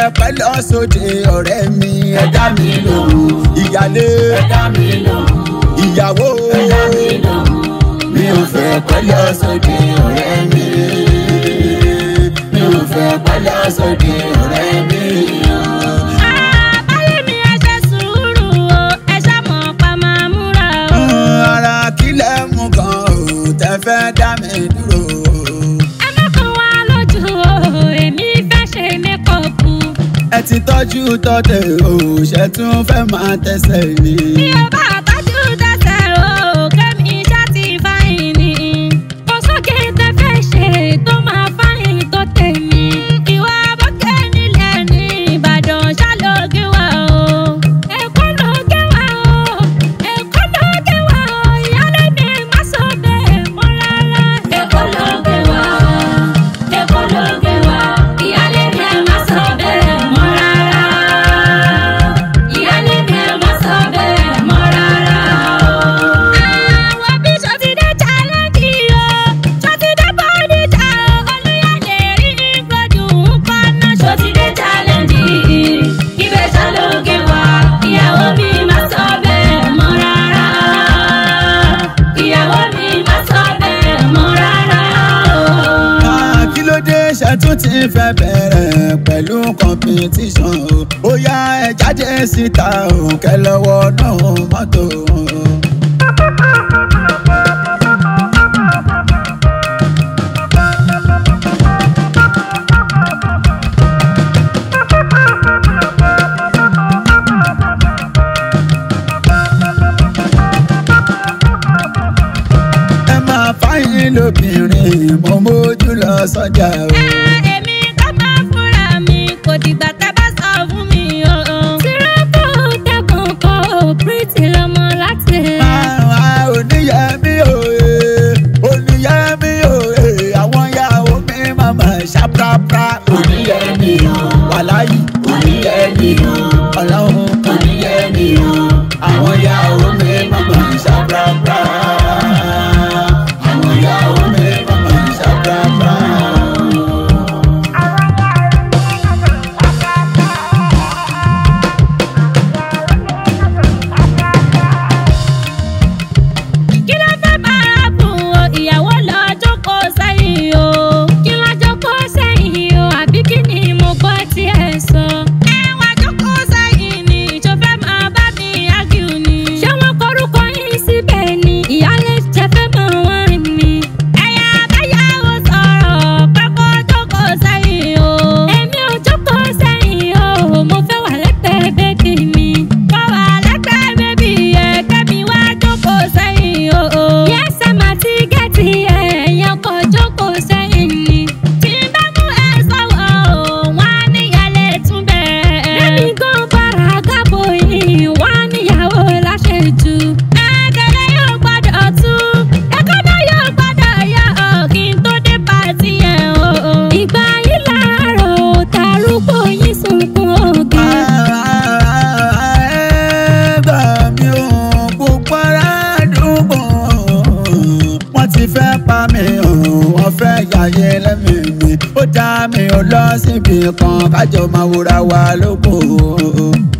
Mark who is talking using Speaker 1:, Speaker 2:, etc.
Speaker 1: pẹ́ lọ sóde ọ̀rẹ́ mi ẹ dá mi lóhùn ìyálé
Speaker 2: ẹ dá mi lóhùn
Speaker 1: ìyàwó
Speaker 2: ẹ dá mi lóhùn
Speaker 1: mi ò fẹ́ pẹ́ lọ sóde ọ̀rẹ́ mi mi ò fẹ́ pẹ́ lọ sóde ọ̀rẹ́ mi.
Speaker 3: Àbáyé mi ẹ ṣe sùúrù o, ẹ ṣàmọ̀ pa máa múra o.
Speaker 1: ara kílẹ̀ mú kan ò tẹ́ fẹ́ dá mi dúró.
Speaker 3: Ẹ má kàn wá lójú o, èmi fẹ́ ṣe mékọ̀pù.
Speaker 1: ẹ ti tọ́jú tọ́tẹ̀ o ṣe tún fẹ́ máa tẹ̀sẹ̀ ni.
Speaker 3: Bí o bá tọ́jú tẹ̀sẹ̀ o, kẹ́mi ṣá ti fáyìn ni. Kò sókè tẹ fẹ́ ṣe tó máa fáyìn tó tèmi. Ìwà bọ́kẹ́ nílẹ̀ ní Ìbàdàn ṣálógé wa o. Èkó lóge wa o, Èkó lóge wa o, ìyálé mi má sọ bẹ́ẹ̀ mọ́ rárá.
Speaker 2: Èkó ló gbé wá Èkó ló gbé wá ìyálé mi ẹ má sọ bẹ́ẹ̀ mọ́ rárá ìyálé mi ẹ má sọ bẹ́ẹ̀ mọ́ rárá
Speaker 3: Àwọn bí Ṣọtidé challenge o, Ṣọtidé bọ́díjà o, Olúyọ̀lé rí gbọ́dọ̀ ń kọ́nà
Speaker 2: Ṣọtidé challenge ibẹ̀ ṣàlóge wá ìyàwó mi má sọ bẹ́ẹ̀ mọ́ rárá ìyàwó mi má sọ bẹ́ẹ̀ mọ́ rárá
Speaker 1: Ah, kí ló dé ṣe tún ti fẹ́ bẹ̀rẹ̀ pẹ̀lú competition o ó yá ẹ jáde síta o kẹ lọ́wọ́ náà mọ́tò. ẹ máa fáyín lóbìnrin mo mójú lọ sọ́jà o.
Speaker 3: èmi ká máa fúnra mi kò dìgbà tẹ́ bá sọ fún mi o. tìrọ́pù tẹkùn kọ pírítì lọmọ láti.
Speaker 1: Àwa oníyẹmí òye oníyẹmí òye àwọn ìyàwó mi màmá ṣàprápra oníyẹmí o wàláyé oníyẹmí o ọlọ́run oníyẹmí o àwọn ìyàwó mi màmá ṣàprápra àwọn ìyàwó mi màmá ṣàprápra.
Speaker 3: kí ló fẹ́ bára bùn o ìyàwó lọ jókòó sẹ́yìn o kí ló jókòó sẹ́yìn o àbí kí ni mo gbọ́ tí ẹ sọ. ẹ wá jókòó sẹ́yìn ni ìjọ fẹ́ máa bá mi ágìl ni. ṣé wọ́n korúkọ yín síbẹ̀ ni ìyálé ṣe fẹ́ mọ̀ wọ́n ni. ẹ̀yà abáyáwó sọ̀rọ̀ pé kó jókòó sẹ́yìn o. èmi ò jókòó sẹ́yìn o mo fẹ́ wà lẹ́gbẹ̀ẹ́ bébì mi. mo wà lẹ́gbẹ̀ẹ́ bébì yẹn kẹ́mi wá jókòó sẹ́yìn o. yẹ́sẹ̀ máa ti gẹ̀ẹ́tì ẹ̀yàn kò jókòó sẹ́yìn ni. tí n bá mú ẹ sọ̀wọ́ o wọ́n á níyàlẹ̀ tún bẹ̀rẹ̀. lẹ́mi gan bára gábò yìí wọ́n á níyàwó láṣẹ̀jù. ẹ̀kẹ́lẹ́ yóò gbọ́dọ̀ tú ẹ̀kọ́ náà yóò gbọ́dọ̀ yọ ọ̀ kí n tó dé pàtí yẹn o. ìgbà yìí láàárọ̀ tàrúgbó yín sunkún ògì.
Speaker 1: ẹgbà mi ò gbogbo ará àdúgbò wọ́n ti fẹ́ pa mí o wọ́n fẹ́ yàyẹ lẹ́mìí mi ó dá mi ò lọ síbi kan kájọ máa wúra wa lóko.